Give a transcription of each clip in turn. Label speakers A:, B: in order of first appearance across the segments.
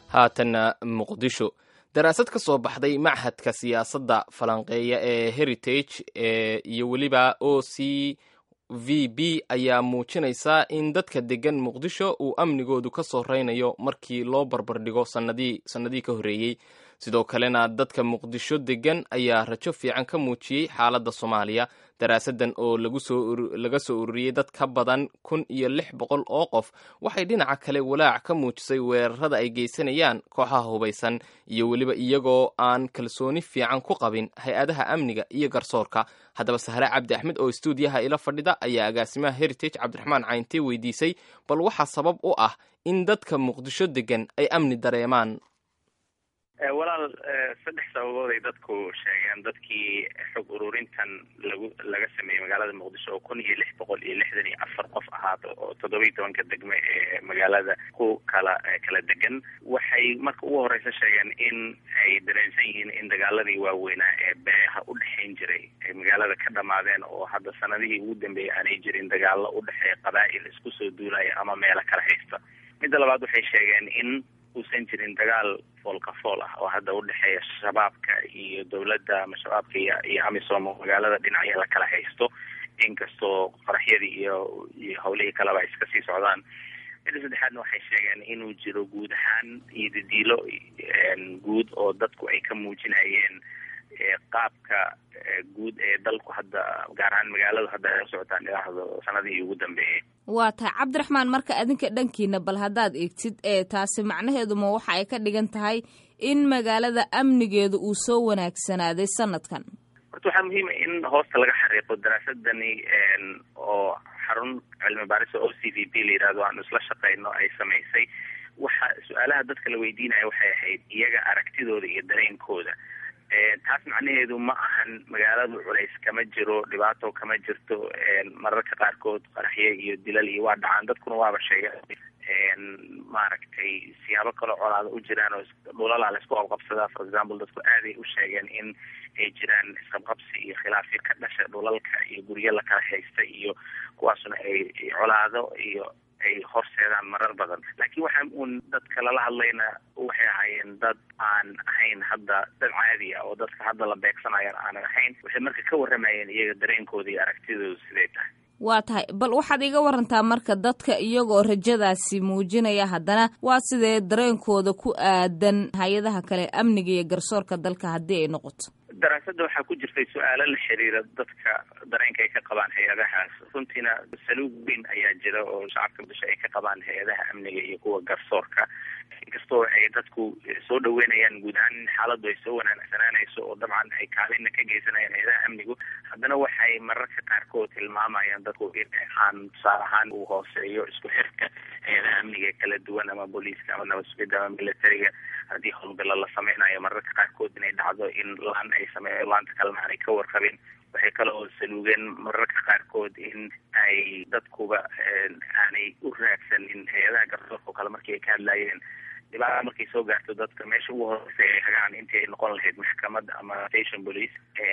A: haatanna muqdisho daraasad ka soo baxday machadka siyaasadda falanqeeya ee heritage iyo weliba o c v b ayaa muujinaysa in dadka degan muqdisho uu amnigoodu ka soo reynayo markii loo barbardhigo sanadii sannadihii ka horreeyey sidoo kalena dadka muqdisho degan ayaa rajo fiican ka muujiyey xaaladda soomaaliya daraasaddan oo laga soo ururiyey dad ka badan kun iyo lix boqol oo qof waxay dhinaca kale walaac ka muujisay weerarada ay geysanayaan kooxaha hubaysan iyo weliba iyagoo aan kalsooni fiican ku qabin hay-adaha amniga iyo garsoorka haddaba sahre cabdi axmed oo stuudiyaha ila fadhida ayaa agaasimaha heritage cabdiraxmaan cayntee weydiisay bal waxaa sabab u ah in dadka muqdisho degan ay amni dareemaan
B: walaal saddex sababood ay dadku sheegeen dadkii xog ururintan lagu laga sameeyey magaalada muqdisho oo kun iyo lix boqol iyo lixdan iyo afar qof ahaato oo toddobiyi tobanka degme ee magaalada ku kala kala degan waxay marka ugu horeysa sheegeen in ay dareensan yihiin in dagaaladii waaweynaa ee beeha u dhexayn jiray ay magaalada ka dhamaadeen oo hadda sanadihii ugu dambeeyay aanay jirin dagaalo u dhexeeya qabaa'il isku soo duulaya ama meelo kala haysta midda labaad waxay sheegeen in uusan jirin dagaal foolka fool ah oo hadda udhexeeya shabaabka iyo dowladda ama shabaabka iyo iyo amisom oo magaalada dhinacya la kala haysto inkastoo qaraxyadii iyo iyo hawlihii kaleba iska sii socdaan midda saddexaadna waxay sheegeen inuu jiro guud ahaan iyo didiilo guud oo dadku ay ka muujinayeen qaabka guud ee dalku hadda gaar ahaan magaaladu hadda ay u socotaan ilaahdo sanadihii ugu dambeeyey
C: waa tahay cabdiraxmaan marka adinka dhankiina bal haddaad eegtid ee taasi macnaheedu ma waxa ay ka dhigan tahay in magaalada amnigeedu uu soo wanaagsanaaday sanadkan
B: horta waxaa muhiima in hoosta laga xariiqo daraasadani oo xarun cilmi baarisa o c v b la yidhahdo aanu isla shaqeyno ay samaysay waxa su-aalaha dadka la weydiinaya waxay ahayd iyaga aragtidooda iyo dareenkooda taas macnaheedu ma ahan magaaladu culays kama jiro dhibaato kama jirto mararka qaarkood qaraxye iyo dilal iyo waa dhacaan dadkuna waaba sheegeen maaragtay siyaabo kaloo colaada u jiraan oo dhulalaa la isku qabqabsadaa for example dadku aaday u sheegeen in ay jiraan isqabqabsi iyo khilaafyo ka dhasha dhulalka iyo guryo la kala haysta iyo kuwaasuna ay colaado iyo ay horseedaan marar badan laakiin waxa uun dadka lala hadlayna waxay ahaayeen dad aan ahayn hadda dad caadi ah oo dadka hadda la beegsanayan aanan ahayn waxay marka ka warramayeen iyaga dareenkooda iyo aragtidooda siday tahay
C: waa tahay bal waxaad iga warantaa marka dadka iyagoo rajadaasi muujinaya haddana waa sidee dareenkooda ku aadan hay-adaha kale amniga iyo garsoorka dalka haddii ay noqoto
B: daraasadda waxaa ku jirtay su-aalo la xiriira dadka dareenka ay ka qabaan hay-adahaas runtiina saluug weyn ayaa jira oo shacabka muqdisho ay ka qabaan hay-adaha amniga iyo kuwa garsoorka inkastoo ay dadku soo dhaweynayaan guud ahaan in xaaladdu ay soo wanaagsanaanayso oo dabcan ay kaalina ka geysanayaan hay-adaha amnigu haddana waxay mararka qaarkood tilmaamayaan dadku in aan tusaale ahaan uu hooseeyo isku xirka hay-adaha amniga kala duwan ama booliiska ama nabad-sugidda ama militariga haddii howlgalo la sameynayo mararka qaarkood inay dhacdo in laan ay sameeyo laanta kalena aanay ka warqabin waxay kale oo saluugeen mararka qaarkood in ay dadkuba aanay u raagsanin hay-adaha garsoorka oo kale markii ay ka hadlayeen dhibaata markay soo gaarto dadka meesha ugu horeysa ay hagaan intii ay noqon lahayd maxkamad ama station police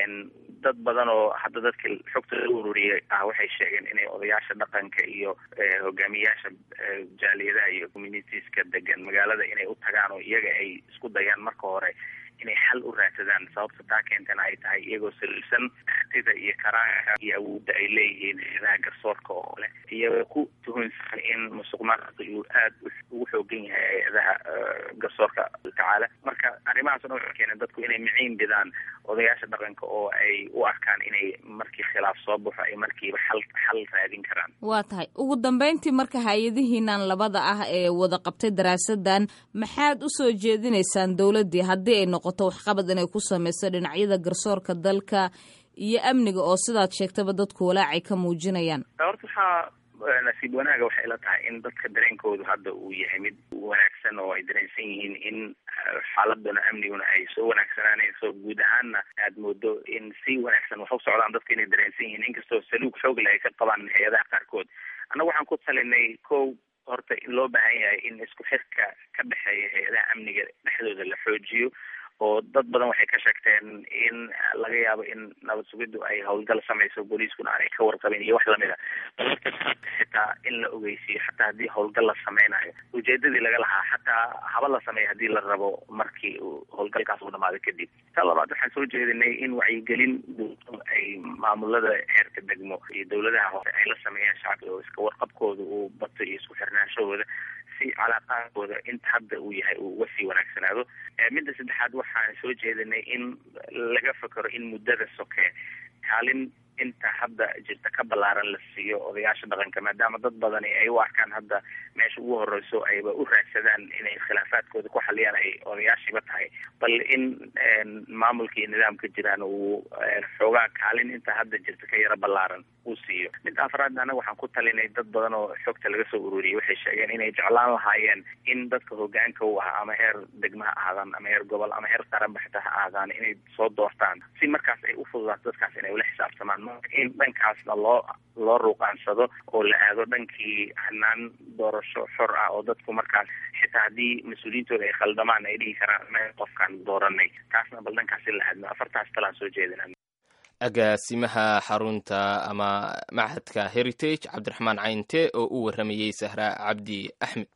B: dad badan oo hadda dadka xogta la ururiyay ah waxay sheegeen inay odayaasha dhaqanka iyo hogaamiyaasha jaaliyadaha iyo communitieska degan magaalada inay u tagaan oo iyaga ay isku dayaan marka hore inay xal u raadsadaan sababta taa keentana ay tahay iyagoo saliibsan artida iyo karaanka iyo awoodda ay leeyihiin hay-adaha garsoorka oo kale iyagoo ku tuhunsan in musuq maasuqa uu aad ugu xoogan yahay hay-adaha garsoorka tacaala marka arrimahaas o dhan waxay keeneen dadku inay miciin bidaan odayaasha dhaqanka oo ay u arkaan inay markii khilaaf soo baxo ay markiiba xal xal raadin karaan
C: waa tahay ugu dambeyntii marka hay-adihiinan labada ah ee wada qabtay daraasadan maxaad usoo jeedinaysaan dowladdii haddii ay noqoto waxqabad inay ku sameyso dhinacyada garsoorka dalka iyo amniga oo sidaad sheegtaba dadku walaacay ka muujinayaan
B: horta waxaa nasiib wanaaga waxay ila tahay in dadka dareenkoodu hadda uu yahay mid wanaagsan oo ay dareensan yihiin in xaaladuna amniguna ay soo wanaagsanaanayso guud ahaanna aad moodo in si wanaagsan wax u socdaan dadka inay dareensan yihiin inkastoo saluug xoogle ay ka qabaan hay-adaha qaarkood annaga waxaan ku talinay ko horta in loo baahan yahay in isku xirka ka dhexeeya hay-adaha amniga dhexdooda la xoojiyo oo dad badan waxay ka sheegteen in laga yaabo in nabad sugiddu ay howlgal samayso booliiskuna aanay ka warqabin iyo wax lamid a balka xitaa in la ogeysiiyo xataa haddii howlgal la sameynayo ujeedadii laga lahaa xataa haba la sameeyo haddii la rabo markii howlgalkaas uu dhamaado kadib ta labaad waxaan soo jeedinay in wacyigelin ay maamulada heerka degmo iyo dawladaha hoose ay la sameeyaan shacbiga oo iska warqabkooda uu bato iyo isku xirnaanshahooda si calaaqaankooda inta hadda uu yahay uu uga sii wanaagsanaado midda saddexaad waxaan soo jeedinay in laga fakero in muddada soke kaalin inta hadda jirta ka ballaaran la siiyo odayaasha dhaqanka maadaama dad badani ay u arkaan hadda meesha ugu horeyso ayba u raadsadaan inay khilaafaadkooda ku xaliyaan ay odayaashiiba tahay bal in maamulka iyo nidaamka jiraan uu xoogaa kaalin inta hadda jirta ka yaro ballaaran uu siiyo mid afraadna anaga waxaan ku talinay dad badan oo xogta laga soo ururiyay waxay sheegeen inay jeclaan lahaayeen in dadka hogaanka u ah ama heer degma ha ahaadaan ama heer gobol ama heer qaranba xitaa ha ahaadaan inay soo doortaan si markaas ay u fududaato dadkaas inay ula xisaabtamaan in dhankaasna loo loo ruuqaansado oo la aado dhankii hanaan doorasho xor ah oo dadku markaas xitaa haddii mas-uuliyiintooda ay khaldamaan ay dhihi karaan ma qofkaan dooranay taasna bal dhankaas in la aadno afartaas talaan soo jeedina
A: agaasimaha xarunta ama machadka heritage cabdiraxmaan cayinte oo u waramayey sahra cabdi axmed